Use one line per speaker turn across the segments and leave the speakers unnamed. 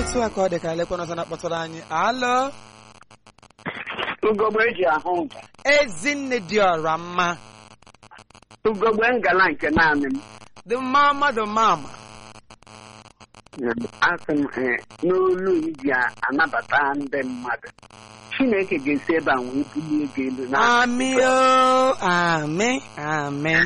otu a ka ọ dị ka elekwana ọzọ na-akpọtụrụ anyị alo
ugogbe eji ahụ ụzọ
ezinne dị ọra mma
ugogbe ngala nke naanị m
the mama the mama
asị m eh, n'olu iji anabata ndị mmadụ chineke ga-esi ebe a wee bulie gị elu na
ami o ami ami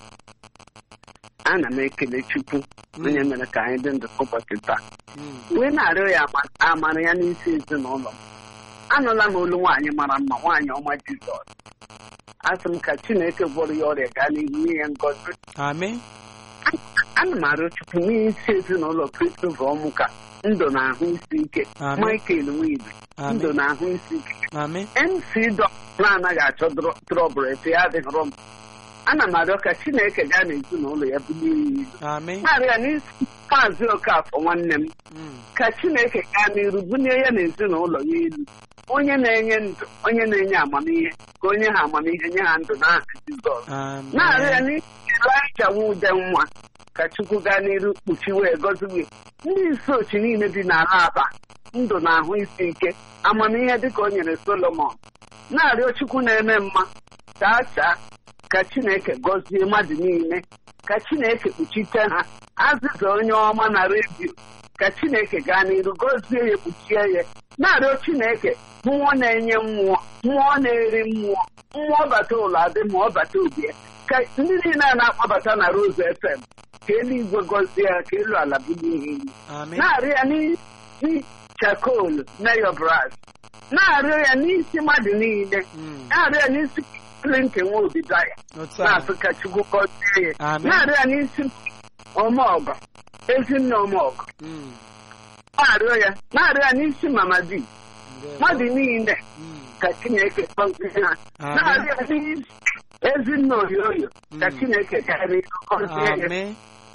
ana m ekele chukwu onye mere ka anyị dị ndụ ụbọchị taa
Mm.
wee na-arịọ ya ama- amara ya n'isi ezinụlọ m anụla m olu nwaanyị mara mma nwaanyị ọma jizọs asị m ka chineke gwọrọ ya ọrịa gaa n'ihu nye ya ngọzi
ami
ana m arịọ chukwu n'isi ezinụlọ kristofa ọmụ ka ndụ na ahụ isi ike
Amen.
michael nwibe
Amen.
ndụ na ahụ isi ike
ami
mc dọ na-anaghị achọ drọ- trọbụl efe ya adịghịrọ m ana m arịọ ka chineke gaa n'ezinụlọ ya bulie ya elu
ami
na-arịọ ya n'isi maazị okafọ nwanne m
Mm.
ka chineke gaa n'iru bulie ya n'ezinụlọ ya elu onye na-enye ndụ onye na-enye amamihe ka onye ha amamihe nye ha ndụ n'aha jizọs
Amen.
na-arịọ ya n'isi Ịlaịja nwa ude nwa ka chukwu gaa n'iru kpuchiwe gọziwe ndị isi ochi niile dị n'ala aba ndụ na ahụ isi ike amamihe dịka o nyere solomon na-arịọ chukwu na-eme mma chaa chaa ka chineke gọzie mmadụ niile ka chineke kpuchite ha azịza onye ọma na redio ka chineke gaa n'iru gọzie ya kpuchie ya na-arịọ chineke mmụọ na-enye mmụọ mmụọ na-eri mmụọ mmụọ bata ụlọ adị ma ọ bata obi ya ka ndị niile a na-akpọbata na Rose FM ka eluigwe gọzie ya ka elu ala bulie ihe ilu
ami
na-arịọ ya n'isi chakol mayor bras na-arịọ ya n'isi mmadụ niile
Mm.
na-arịọ ya n'isi Clinton nwa obidaya
otu a
na-asụ ka chukwu gọzie ya
Amen.
na-arịọ ya n'isi ọmọgọ ezinne ọmọgọ
Mm.
na-arịọ ya na-arịọ ya n'isi mama di
Ndewo.
mmadụ niile
Mm.
ka chineke gọzie ha
Amen.
na-arịọ ya n'isi ezinne oyoyo ka
Mm.
chineke gara gọzie ya
ami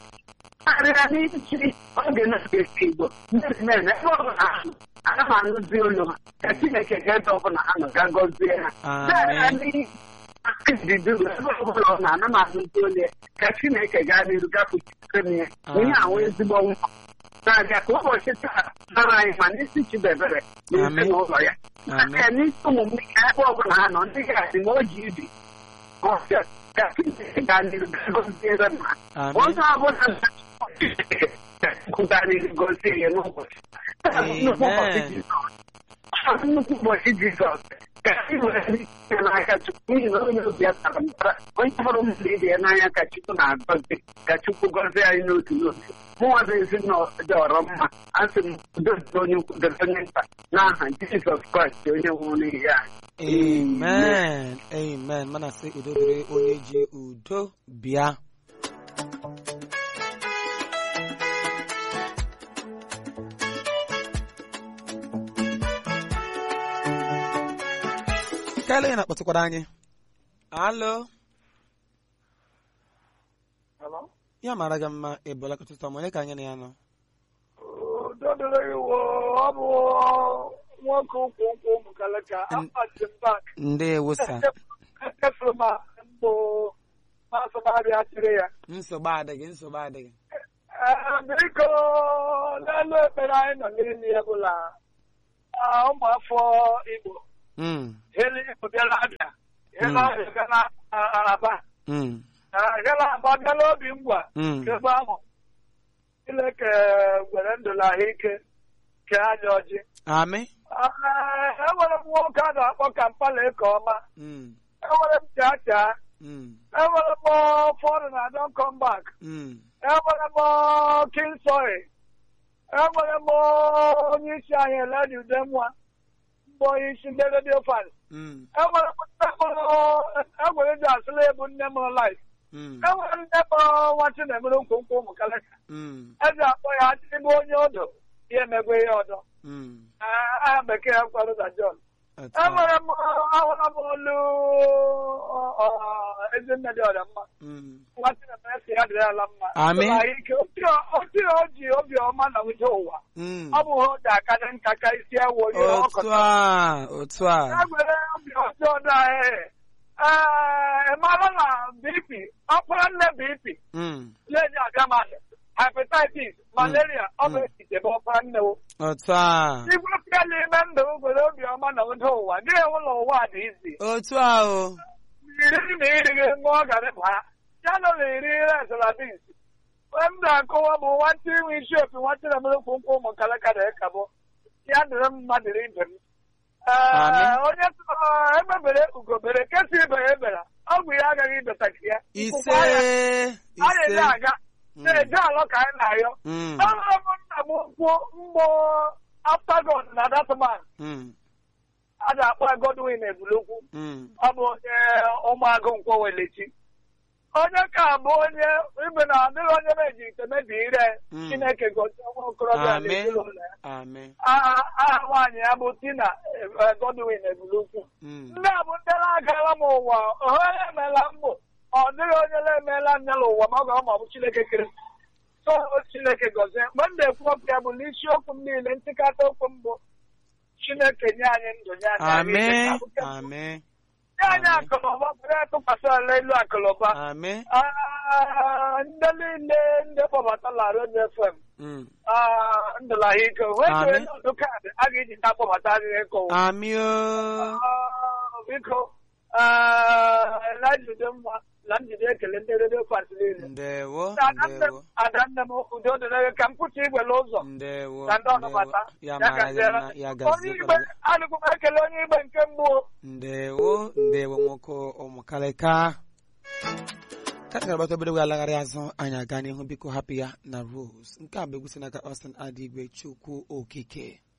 arịa n'isi oge na-esi igbo ndị men ebe ọbụla ha nọ, ana m anụzi olu ha ka chineke ga-ede ọbụla ha nọ ga gọzie ha na-arịa
Amen.
n'isi duru ebe ọbụla ọ nọ ana m anụzi olu ya ka chineke gaa n'iru gapụchitere m ya onye ahụ ezigbo nwa na-abịa ka ụbọchị taa mara anyị ma n'isi chidebere na
Amen.
ezinụlọ ya
Amen.
aka n'isi ụmụ m ya ebe ọbụla ha nọ ndị ga-adị ma o ji ibi ọsịa ka chineke gaa n'iru ga gọziere m ha
ami
onye ọbụla kwugarịrị gozie ya n'ụbọchị Taa bụ nnukwu ụbọchị
Amen.
Jizọs. Taa bụ nnukwu ụbọchị jizọs ka anyị were ike n'aka chukwu n'ihi na onye obi ya tara mbara onye hụrụ mmadụ ibe ya n'anya ka chukwu na-agọzi ka chukwu gọzie anyị n'otu n'otu mụnwa bụ ezinụlọ dị ọrọ mma asị m udo dị onye ukwu dịrị onye nta n'aha jizọs kraịst onye nwụrụ n'ihi anyị
amen amen mana sị udo dịrị onye ji udo bịa kaela onye na-akpọtụkwara anyị alo ya mara gị mma ebola kọtụtụ ọma onye ka anyị na ya nọ
dodoro iwo ọ bụ nwoke ụkwụ nkwụ ụmụ kalaka akpachimba
ndewo sa
efere ma mbụ masọmarịa chịrị ya
nsogbu adịghị nsogbu adịghị
Ee, biko n'elu ekpere anyị nọ n'elu ya bụla ah, ụmụafọ igbo
Mm,
heli igbo bịara abịa hela ahụ bịara araba
mm,
Ah, hela aba bịala obi ngwa
mm.
kegbe ahụ Chineke gwere ndụ na ahụike kee anya ọjị
Amị.
Ah, enwere m nwoke a na-akpọ kampala eke ọma
Mm,
enwere m chacha
mm,
enwere m fọdụ na don come back
mm.
enwere m kinsoy enwere m onye isi anyị eledi udenwa mbụ onye isi ndị redio fan
Mm,
enwere m nne m enwere ndị asịla ebu nne m life
mm,
enwere nne m nwa chinemere nkwonkwo ụmụ kalaka
mm,
eji akpọ ya ebe onye ọdụ ya emegwe ihe ọdọ
mm.
Ah, aha bekee ya kwarụ na john
Otu a.
enwere m ahụla m olu ezinne dị ọrịa mma
Mm.
nwa chinemere si ya dịrị ala mma
Amị.
Ụlọ ahụike otu o ji obiọma na uche ụwa
Mm.
ọ bụ ha o ji akarị nka ka isi ewu onye
Otu
ọkọta
a, otu a.
enwere obi ọjọọ dị ahụ ee mara na bp ọkpara nne bp
Mm,
na-enye abịa mmadụ hepatitis malaria ọ bụ
Mm.
etite bụ ọkpara nne nwanne o
otu a
igwe pịa n'ime ndụ nwere obiọma na ụda ụwa gị ụlọ ụwa dị izi
otu a o
iri na irighị ṅụọ garị baa ya nọ na iri resaladis mgbe m na-akọwa bụ nwata inwe isi opi nwata na mere kwụ nkwụ ụmụ kalakara ịkabụ ya dịrị m mmadụ ibe m Ee,
Amen.
onye sọ emebere ugobere kesa ibe ya ebere ọgwụ ya agaghị ibetaki ya
ise
Nkwụkwa ya, a
ise
na-eje aga
Mm.
na-eje alọ ka anyị na-ayọ
Mm,
Ahụrụ m nna m kwụ mgbọ aftagon na datman
mm,
a na-akpọ Godwin Ebulokwu
mm.
ọ bụ onye ụmụagụ nkwọ welechi onye ka bụ onye ibe na adịghị onye meji ite mebi ire
Mm.
Chineke gozie nwa okorobịa na
Amen.
ezinụlọ ya
amen
aha aha nwaanyị ya bụ Tina eh, Godwin Ebulokwu
Mm,
ndị a bụ ndị na-agala m ụwa onye emeela mbụ ọ dịghị onye na-emeela nne n'ụwa ma ọ ga ma ọ bụ Chineke kere so Chineke gọzie mgbe m na-ekwu okwu ya bụ n'isiokwu m niile ntịkata okwu mbụ Chineke nye anyị ndụ nye anyị
amen
ahụike.
amen
nye anyị akụnụba bụrụ atụkwasị ala elu akụnụba
amen
Ah, ndị niile ndị kpọbatala Radio FM
Mm,
ah, ndụla ha ike wee
Amen.
ọdụ kaadị a ga-eji ta kpọbata anyị ịkọ
amen o
Ah, biko ah, na njide mma na njide ekele ndị redio kwasị niile
ndewo
adanne m
ndewo
adanne m udo dịrị gị ka m pụta igwe n'ụzọ
ndewo
ka ndị ọnụ
ndewo
bata
ya
ya
mara gị
gaziere
mma ya
onye igbe
gazie
adịghị m ekele onye igbe nke mbụ
ndewo ndewo nwoke ụmụkalịka ka anyị ga-agbata obere wee alagharị azụ anyị aga n'ihu biko hapụ ya na rose nke a bụ egwu si n'aka Austin Adigwe Chukwu Okike